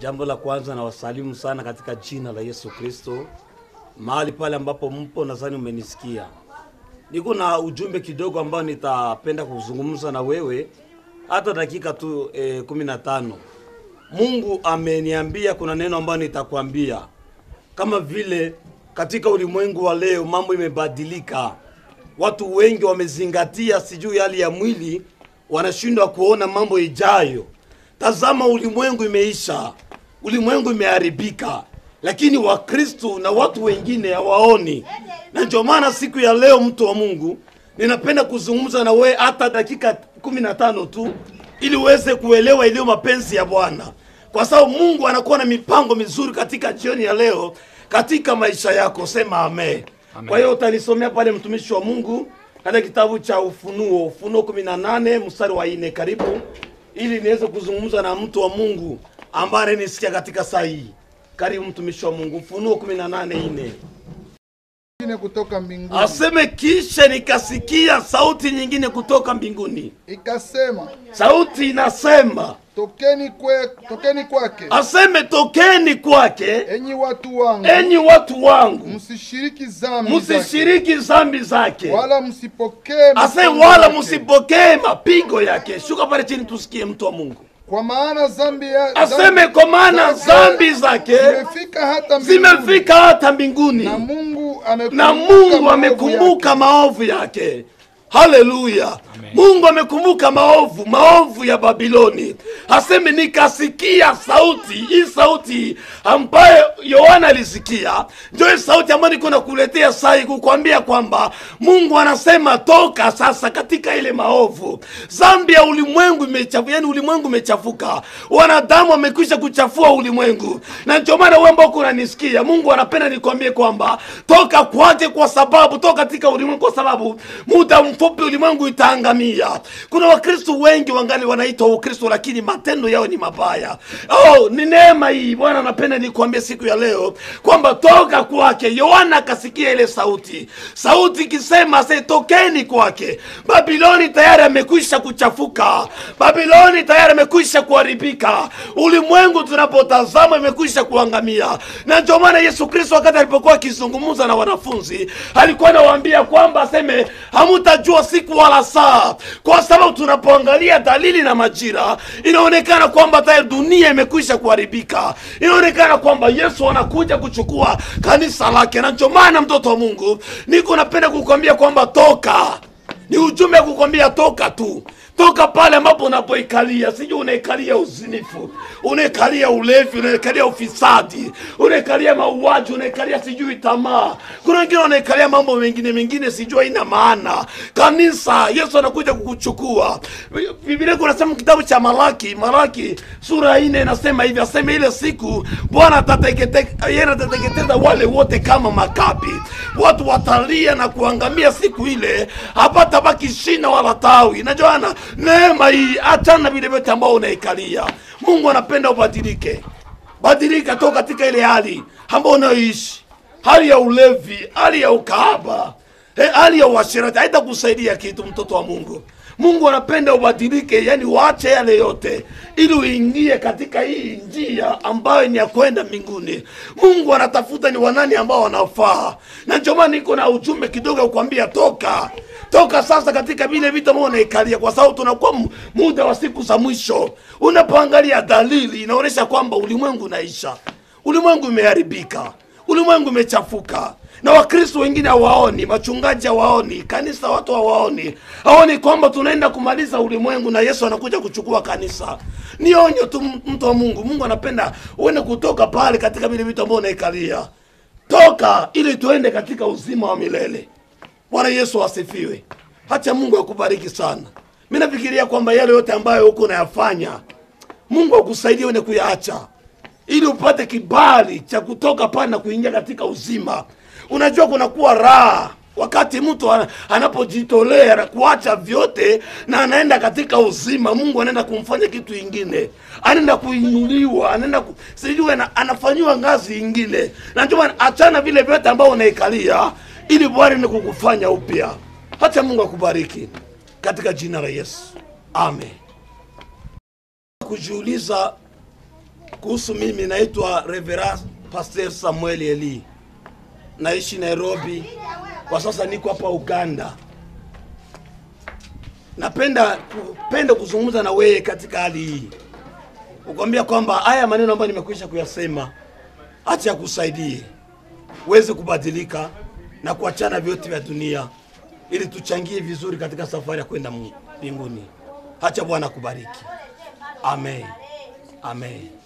Jambo la kwanza nawasalimu sana katika jina la Yesu Kristo, mahali pale ambapo mpo, nadhani umenisikia. Niko na ujumbe kidogo ambao nitapenda kuzungumza na wewe hata dakika tu eh, kumi na tano. Mungu ameniambia kuna neno ambayo nitakwambia, kama vile katika ulimwengu wa leo mambo imebadilika. Watu wengi wamezingatia sijui hali ya mwili, wanashindwa kuona mambo ijayo. Tazama, ulimwengu imeisha, ulimwengu imeharibika, lakini Wakristo na watu wengine hawaoni. Na ndio maana siku ya leo, mtu wa Mungu, ninapenda kuzungumza na wewe hata dakika kumi na tano tu, ili uweze kuelewa iliyo mapenzi ya Bwana, kwa sababu Mungu anakuwa na mipango mizuri katika jioni ya leo katika maisha yako. Sema amen. Kwa hiyo utanisomea pale mtumishi wa Mungu katika kitabu cha Ufunuo, Ufunuo 18 mstari wa 4, karibu ili niweze kuzungumza na mtu wa Mungu ambaye ananisikia katika saa hii. Karibu mtumishi wa Mungu, Ufunuo 18:4. nyingine kutoka mbinguni Aseme kisha nikasikia sauti nyingine kutoka mbinguni. ikasema, Sauti inasema, tokeni kwe, tokeni kwake aseme tokeni kwake, enyi watu wangu, enyi watu wangu, msishiriki dhambi zake, msishiriki dhambi zake, wala msipokee ase mapigo wala yake. msipokee mapigo yake. Shuka pale chini tusikie mtu wa Mungu kwa maana dhambi ya aseme, kwa maana dhambi zake zimefika hata mbinguni, zimefika hata mbinguni na Mungu amekumbuka na Mungu maovu amekumbuka yake. maovu yake. Haleluya! Mungu amekumbuka maovu maovu ya Babiloni. Aseme nikasikia sauti hii, sauti ambayo Yohana alisikia, ndio hii sauti ambayo niko nakuletea sai kukwambia kwamba Mungu anasema toka sasa katika ile maovu. Zambi ya ulimwengu imechafuka, yani ulimwengu umechafuka, wanadamu wamekwisha kuchafua ulimwengu, na ndio maana wewe ambao unanisikia, Mungu anapenda nikwambie kwamba toka kwake, kwa sababu toka katika ulimwengu, kwa sababu muda mfupi ulimwengu itaangamia. Kuna wakristo wengi wangali wanaitwa Ukristo, lakini matendo yao ni mabaya. Oh, ni neema hii Bwana anapenda nikwambie siku ya leo kwamba toka kwake. Yohana akasikia ile sauti, sauti ikisema se tokeni kwake. Babiloni tayari amekwisha kuchafuka, Babiloni tayari amekwisha kuharibika, ulimwengu tunapotazama imekwisha kuangamia. Na ndio maana Yesu Kristo wakati alipokuwa akizungumza na wanafunzi alikuwa anawaambia kwamba aseme hamutajua siku wala saa, kwa sababu tunapoangalia dalili na majira inaonekana kwamba tayari dunia imekwisha kuharibika, inaonekana kwamba Yesu anakuja kuchukua kanisa lake. Na ndio maana mtoto wa Mungu, niko napenda kukwambia kwamba toka ni ujumbe wa kukwambia toka tu toka pale ambapo unapoikalia sijui unaikalia uzinifu unaikalia ulevi unaikalia ufisadi unaikalia mauaji unaikalia sijui tamaa kuna wengine wanaikalia mambo mengine mengine sijui haina maana kanisa yesu anakuja kukuchukua biblia kunasema kitabu cha malaki malaki sura ine inasema hivi asema ile siku bwana atatekete- yeye atateketeza wale wote kama makapi watu watalia na kuangamia siku ile hapata baki shina wala tawi na joana neema hii achana vile vyote ambao unaikalia mungu anapenda ubadilike badilika toka katika ile hali ambao unayoishi hali ya ulevi hali ya ukahaba eh, hali ya uasherati haitakusaidia kitu mtoto wa mungu mungu anapenda ubadilike yani uache yale yote ili uingie katika hii njia ambayo ni ya kwenda mbinguni mungu anatafuta ni wanani ambao wanafaa na ndio maana niko na ujumbe kidogo kukwambia toka toka sasa katika vile vitu ambavyo unaikalia kwa sababu tunakuwa mu- muda wa siku za mwisho unapoangalia dalili inaonyesha kwamba ulimwengu unaisha ulimwengu imeharibika ulimwengu imechafuka na wakristo wengine hawaoni wachungaji hawaoni kanisa watu hawaoni hawaoni kwamba tunaenda kumaliza ulimwengu na yesu anakuja kuchukua kanisa ni onyo tu m- mtu wa mungu mungu anapenda uende kutoka pale katika vile vitu ambavyo unaikalia toka ili tuende katika uzima wa milele bwana yesu asifiwe hacha mungu akubariki sana mi nafikiria kwamba yale yote ambayo huko unayafanya mungu akusaidie uende kuyaacha ili upate kibali cha kutoka pale na kuingia katika uzima unajua kunakuwa raha wakati mtu ana- anapojitolea na kuacha vyote na anaenda katika uzima mungu anaenda kumfanya kitu ingine anaenda kuinuliwa anaenda ku, sijui ana, anafanyiwa ngazi ingine na ndio maana achana vile vyote ambao unaikalia ili bwana ni kukufanya upya hata mungu akubariki katika jina la yesu amen kujiuliza kuhusu mimi naitwa Reverend Pastor Samuel Eli, naishi Nairobi kwa sasa, niko hapa Uganda. Napenda kupenda kuzungumza na wewe katika hali hii, ukwambia kwamba haya maneno ambayo nimekwisha kuyasema, acha yakusaidie uweze kubadilika na kuachana vyote vya dunia, ili tuchangie vizuri katika safari ya kwenda mbinguni. Acha Bwana kubariki. Amen, amen.